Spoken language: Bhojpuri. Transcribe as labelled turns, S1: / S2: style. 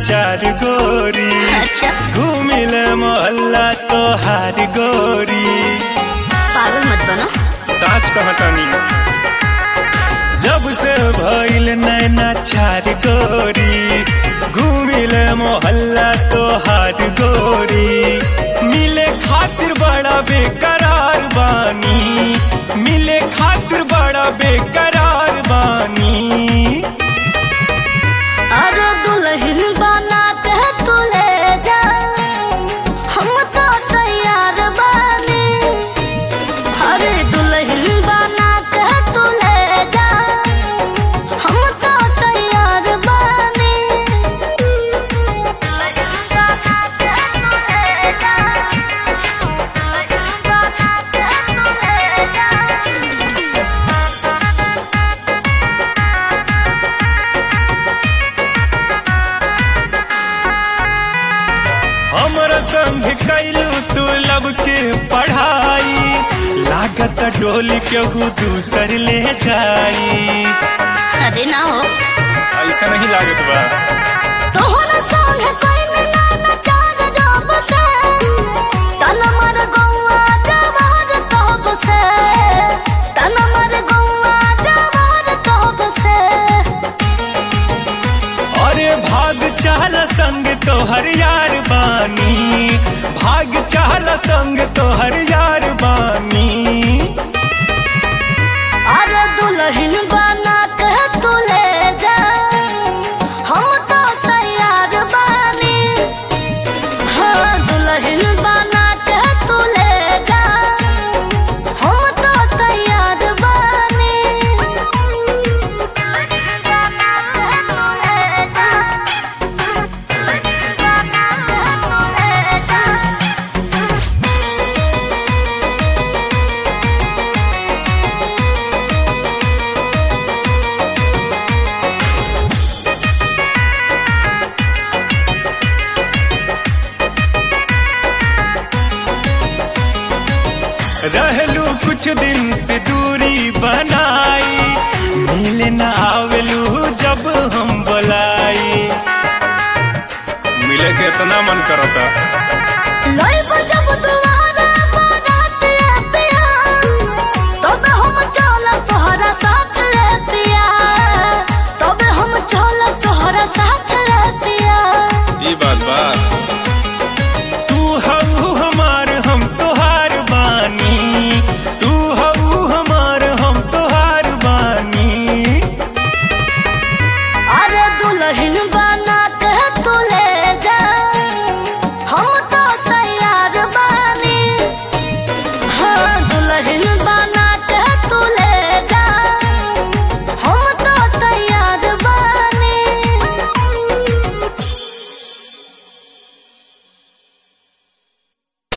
S1: चार गोरी
S2: अच्छा
S1: घूमिल मोहल्ला तोहार गोरी
S2: पागल मत बनो
S1: साच कहतानी जब से भइल नैना चार गोरी घूमिल मोहल्ला तोहार गोरी मिले खातिर बड़ा बेकरार बानी मिले खातिर बड़ा बेकरार बानी
S2: अरे दुल्हन बना के तू ले जा हम तो तैयार बानी अरे दुल्हन बना के तू ले जा हम तो तैयार बानी दुल्हन बना के तू ले जा दुल्हन बना के तू ले जा
S1: हमरा संग कैलू तू लब के पढ़ाई लागत डोली केहू दूसर ले जाई
S2: अरे ना हो
S1: ऐसा नहीं लागत बा
S2: तोहरा संग कोई ना ना चार जब से तन मर गौआ जवार तब से तन मर गौआ जवार तब से
S1: अरे भाग चाल संग तोहर यार बानी भाग चाल संग तोहर यार बानी
S2: अरे दुल्हन बना के तू ले जा हम तो तैयार बानी हाँ दुल्हन बना के तू ले जा हम तो तैयार बानी दुल्हन बना के तू ले जा दुल्हन बना के तू ले जा
S1: रहलू कुछ दिन से दूरी बनाई मिले न आवेलू जब हम बुलाई मिले के इतना मन करता
S2: लई बजब दुआरे बारात ले पिया तबे हम चलब तोहरा साथ ले पिया तबे हम चलब तोहरा साथ ले पिया
S1: ये बात बा तू हऊ हमार हम तोहार बानी तू हऊ हमार हम तोहार बानी
S2: अरे दुल्हन बना के तू ले जा हम तो तैयार बानी हाँ दुल्हन बना